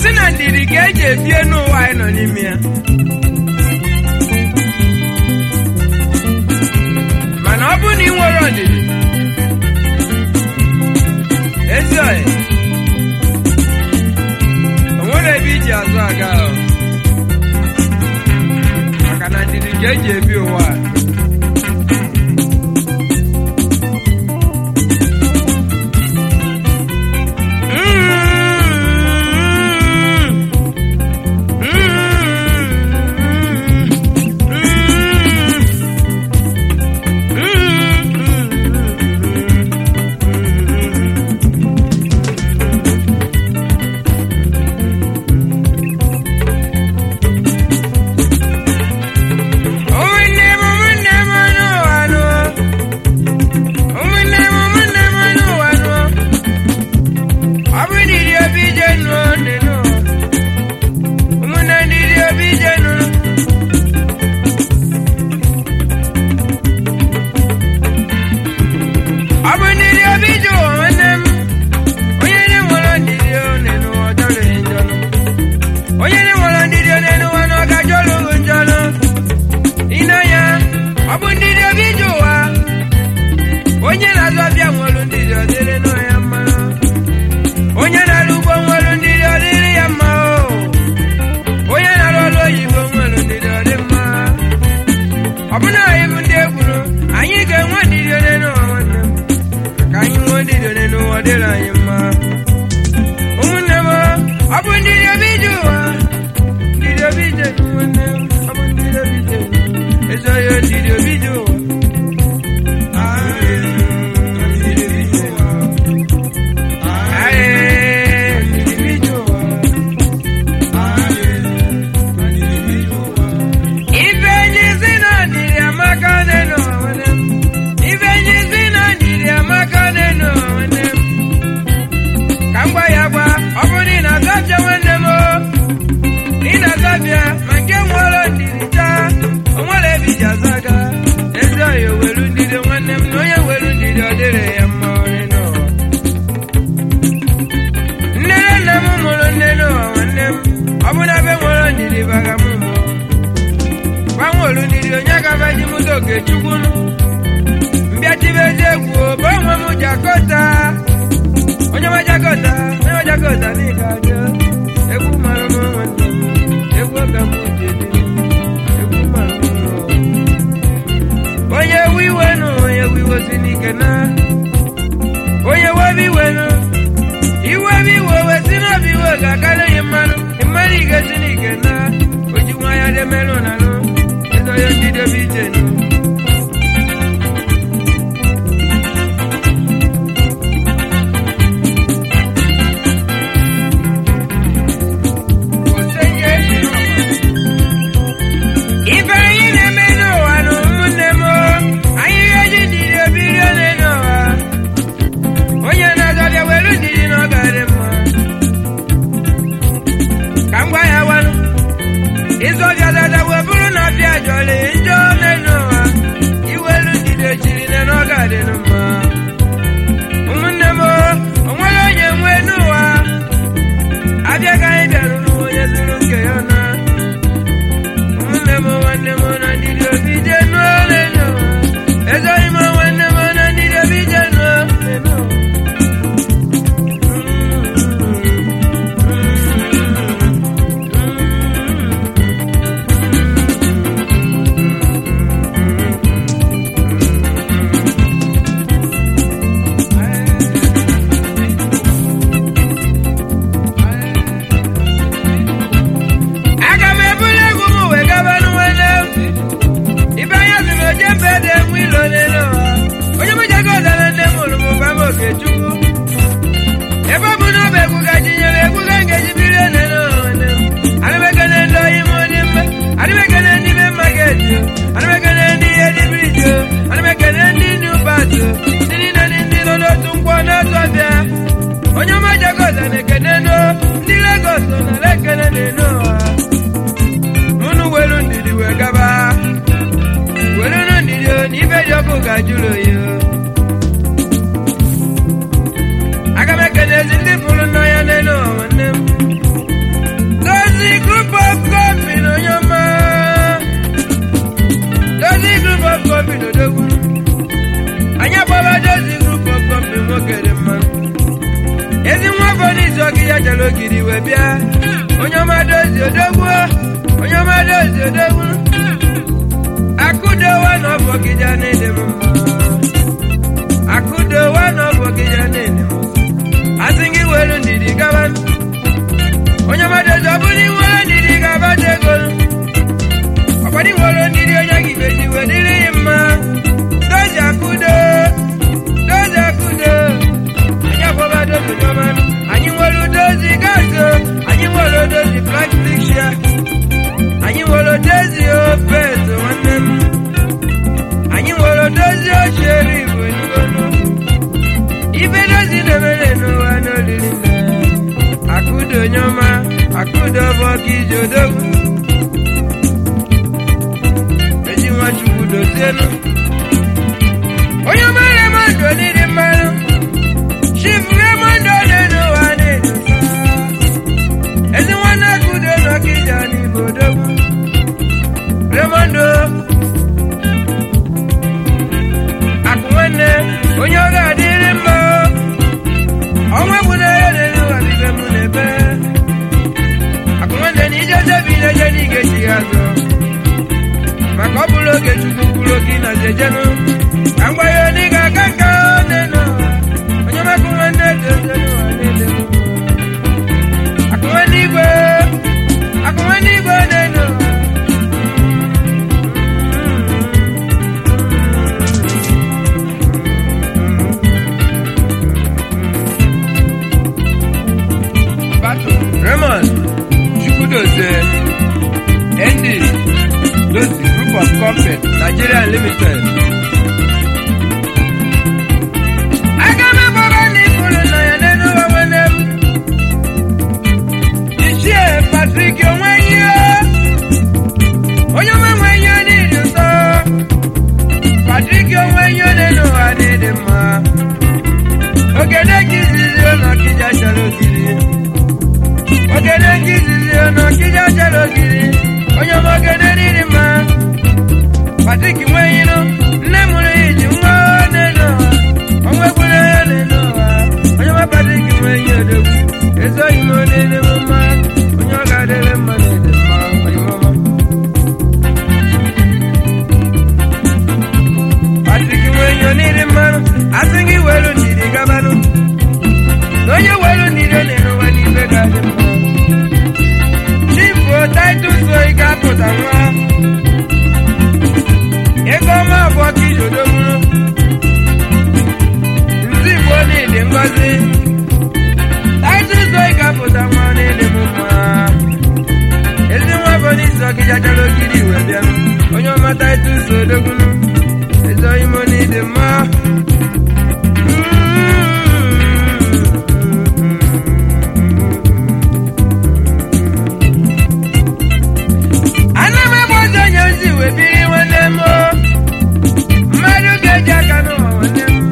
sị na ndidi ka eji ebie n'ụwa anyị nọ n'ime ya mana ọ bụrụ na ị nwere ọdịdị ezi ọyị o nwere ebe iji azụ aga ahụ maka na ndidi ka eji ebi ụwa a. Ụmụnne m ụmụnne m n'ụwa nụ. Ụmụnne m ụmụnne m n'ụwa nụ. Ọ bụ ndidi obi je nụ ndị nụ. Ụmụnne ndidi obi je nụ. Ọ bụ ndidi obi je ụwa nwanne m. Onye na-enwere ndidi ọ na-enụ ọ jọrọ njọ nụ. Onye na-enwere ndidi ọ na-enụ ọ na ọ ga-ajọrọ njọ nụ. Ịnanya, ọ bụ ndị dị obi ji ụwa onye na-azụ ọbịa nwere ndị dị ọdịrị nọ ya mma onye na-arụ ugbo nwere ndị dị ọdịrị ya mma o onye na-arụ ọrụ oyibo nwere ndị dị ọdị mma ọ bụ na anyị bụ ndị egwuru anyị ga-enwe ndidi onye n'ụwa nwanne m ka anyị nwee ndidi onye n'ụwa dịrị anyị mma ụmụnne m ọ bụ ndị dị obi ji ụwa ndị dị obi ji nwanne m ọ bụ ndị dị obi ji Eso yo ndidi obi ji ụwa Aye, ndidi obi ji ụwa Ife enyi si na ndidi amaka n'elu ụwa nwanne m. Ife enyi si na ndidi amaka n'elu ụwa nwanne m. Ka m gwa ya gwa, ọ bụrụ na ị na-azọpịa nwanne m o. Ị na-azọpịa ma nke nwere ndidi taa, o nwere ebe iji azụ aga. Ezi ọya welu ndidi nwanne m na onye welu ndidi ọ dịrị ya mma onye n'ụwa. Nne na nna m mụrụ nne n'ụwa nwanne m. Ọ bụ na be nwere ndidi baga m mụọ. gbanwelu ndidi onye gabaji m oge chukwu mbịachibezi egwu bụ onwe m jakọta onye nwe jakọta onye nwe jakọta n'ịga aja egwu mara m nwanne m egwu oge m ji ebi egwu mara m nọ. onye ewu iwe nụ onye ewu iwe si n'ike na onye webe iwe nụ iwe bụ iwe wesi n'obi iwe ga-akarị gị mmanụ mmanụ ige si n'ike na oji nwa ya dị merụ na nụ ịzọ ya ndị debe ije nụ ife anyị na-eme n'ụwa na ụmụnne m anyị ga-eji ndidi obiri ole n'ụwa onye na-azọbịa were ndidi na ọ ga-adị mma ka m gwa ya gwanụ ịzọbịa dada wee bụrụ na ọbịa jọrọ njọ ole n'ụwa iwelu ndidi echiri na ọ ga-adị mma ụmụnne m o nwere onye nwe n'ụwa abịa ka anyị bịarụ n'ụwa onye zuru nke ya na nwanne m nwanne m na ndidi obi je n'ole n'ụwa ezoghị m nwanne m na ndidi obi je n'ole n'ụwa aga m ebuli egwu m wee gaba n'nwanne m ibe anya si na oje mbe dị egwu ilo n'elu ụwa onye mụjago ọdara nne m hụrụ m ụba m okechukwu ebe ọ bụ na ọ bụ egwu gaji nyere egwu ga ngeji biri n'elu ụwa nwanne m adịmekene ndị oyi m onye mma adịmekene ndị be mageti adịmekene ndị ihe dị briji adịmekene ndị ndị ụbatụ ndị niile ndị ndị nọ n'otu nkwọ n'otu ọbịa onye ọma jagoza na-ekene no ndị legos nọ na lekene n'elu ụwa unu welu ndidi wee gaba welu nu ndidi o na ife dị ọkụ ga-ajụrụ oyi o. aga m ekene ezi ndị fụrụ n'anya n'elu ụwa nwanne m nwa bụ n'isi ọgị ya jere ogiri wee bịa onye ọma dozi odogwu onye ọma dozi odogwu akụdowa na ọbụ gị ja na-ede m mma akụdowa na ọbụ gị ja na-ede m asị gị were ndidi gaba onye ọma dozi ọ bụrụ iwere ndidi gaba dị ego ọkwado iwere ndidi onye gị beji wee dịrị ya mma dozi akụdo dozi akụdo anyị akwaba dozi ọma anyị nwere dozi gazo anyị nwere dozi plastik shia anyị nwere dozi ofe ezo nwanne m anyị nwere dozi ochie igbo n'igonu ibe dozi na-emere n'ụwa n'olili nne akụdo onye ọma akụdo bụ ọka iji odogwu eji nwachukwu dozienu onye ọma remondo n'ịdị mmanụ chief remondo na-enu ụwa na-edu ezi nwanne akụdo n'ọkịja n'igbo odogwu remondo akụ nwanne onye ọ ga-adịrị mma ọnwa egbuna ya n'elu ụwa bibe mụ n'ebe akụ nwanne na ije jebi na-eje n'ige chi ya azụ maka ọ bụrụ oge chukwu kwuru oge na jejenu ka m gwa ya onye ga-aga nka n'elu ụwa onye makụ nwanne dozie n'ụwa n'elu akụ nwanne igwe akụ nwanne igwe n'elu ụwa Battle. Raymond Chukwudozie ND Dozie Group of Company Nigeria Limited. Aga m agbara n'ifuru na ya n'elu ụwa nwanne m. Ichie Patrick Onwenyi onye ọma nwenyi n'ịdị ụtọ. Patrick Onwenyi n'elu ụwa n'ịdị mma. Ogede ka izizi ụlọ kija chọrọ ogiri. ogede nke izizi ọnụ ọkịja chara ogiri onye ọma ogede riri mma patrik nwenyinụ nne mụrụ ya iji nwa n'elu ụwa ọnwa egburu ya n'elu ụwa onye ọma patrik nwenyi odogwu ezoghị m n'elu m mma onye ọ ga-adịrị mma n'ede mma onye ọma patrik nwenyi oniri mmanụ asị gị welu ndidi gabanụ na onye welu ndidi ọ na-ere ụwa n'ibe ga-adị mma Chifu Titus Oyi ga-apụta nwa ego ọma abụọ ka ijodo mụrụ ndị Igbo niile ngozi Titus Oyi ga-apụta nwa niile m mma ezi nwa bụ n'isi ọkịja jara ogiri iwe bịa onye ọma Titus Odogbunu ezi oyi m niile mma ana m egbe ọzọ onye ozi wee biri nwanne m o. mmadụ ga-eji aka n'ụwa nwanne m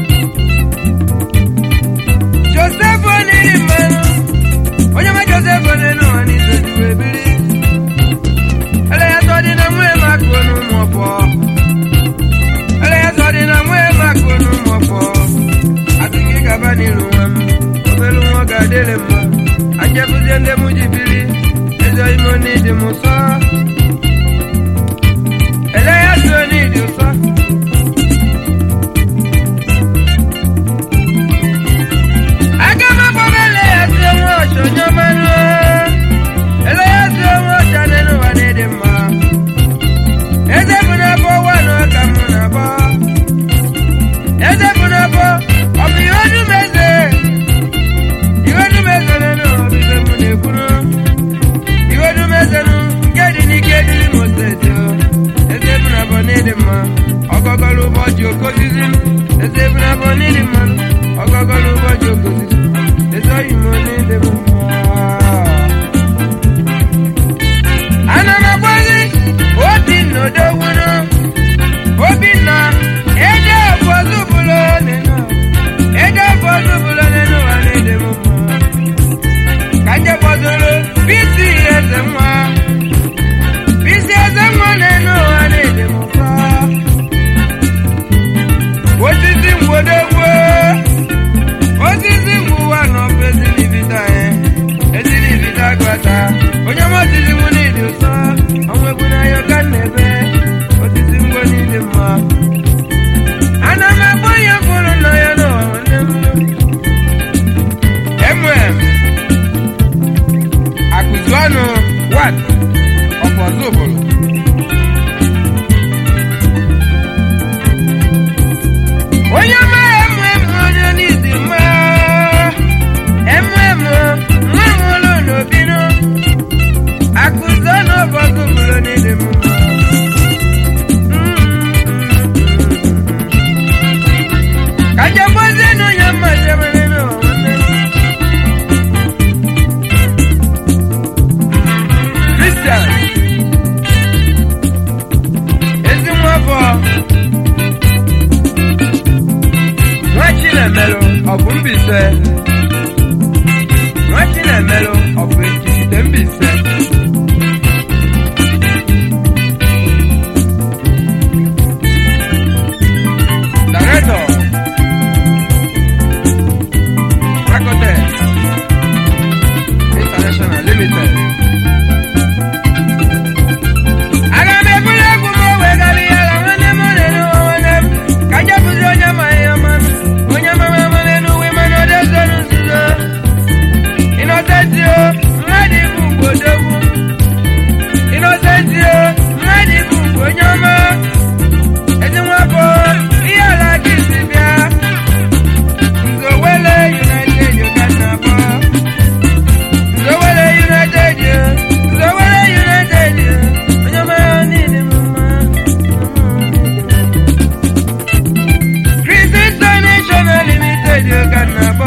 josef oniri mmanụ onye ma josef onye n'ụwa n'izozi wee biri ele ya sọ dị na nwee m akụ n'ụmụ ọpọ ele ya sọ dị na nwee m akụ n'ụmụ ọpọ adịghị gaba n'iru nwa m obere nwa ga-adịrị mma ajebụzie ndị m ji biri eze ime n'ịdị m ụsọ ele ya so n'ịdị ụsọ aga m agbaba ele ya so nwa ọchọ onye ọmanụ ele ya so nwa ọcha n'elu ụwa n'ịdị mma eze bụ n'afọ ụwa na ọka m na-abọ eze bụ n'afọ ọ bụ ihe ọdụ m eze ihe ọdụ m eze n'elu ụwa bụ ibe m na-ekwuru iwe dum ezenu nke dị n'ike one ọfọzụbụrụ onye mara emu emu onye n'izi mma emu emu nwa nwụrụ n'obinu akụzọ n'ọfọzụbụrụ n'izi mma kaja gbazenu ya mmasị n'ụwa Christian ezi nwafọ nwa Chinemelụ ọ bụ Mbaise nwa Chinemelụ ọ bụ Ekiti Mbaise Director Rakotex International Limited aga m eburu egwu m wegara ya ala nwanne m na-ere nwanne m ka je bụzi onye ma ya mmanụ onye mama mmanụ n'uwe mana ọ dezoro nzuzo ịnọtetio mmadụ ibu ugbodogwu ịnọtetio mmadụ ibu ugbo onye ọma ezi nwafọ ihe ala gị si bịa nzowele united uganda abụọ Nzowele United, Nzowele United, onye mara niile m mma. Chris International Limited ka m na-akpọ.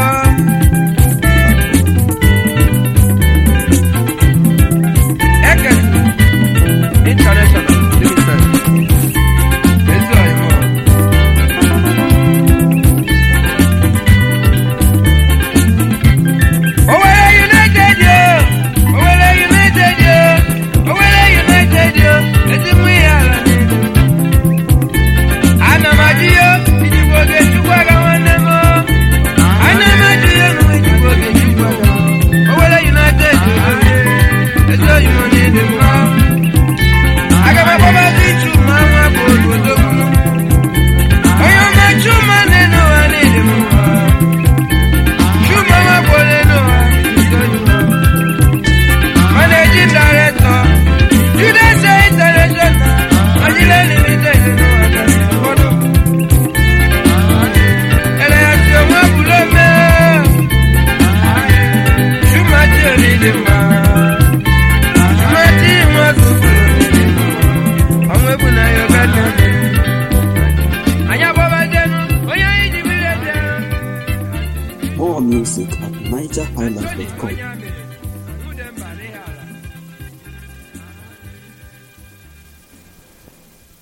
Ekesi International Limited. Ezi ọyịmọ. Owere United yo, Owere United yo, Owere United yo, ezi mụ ihe ala n'elu. Ana m ajụ yo, ijikwa oge chukwu aga nwanne m. Ana m ajụ yo, nụ ijikwa oge chukwu aga. Owere United yo, ezi oyi mụ n'ịdị mma. Aga m akpọbazi Chuma nwa bụ obodo m. Onye ọma Chuma na-enu ụwa n'ịdị mma. Chuma nwa bụ onye n'ụwa, ezi oyi mụ. Managing Director, Judas International, Nigeria Limited, no other photo. Ele ya ti ọmọ abúlé mẹ́. Ṣùgbọ́n tí ò ní lè mọ̀. Ṣùgbọ́n tí wọ́n tún kúrò nílé mọ̀. Ọmọ ebu náà yọ ká tán. Àyàbọ̀ bá jẹnu, ó yẹ ìdí mi lè jẹun. More music at NigerHighlife.com.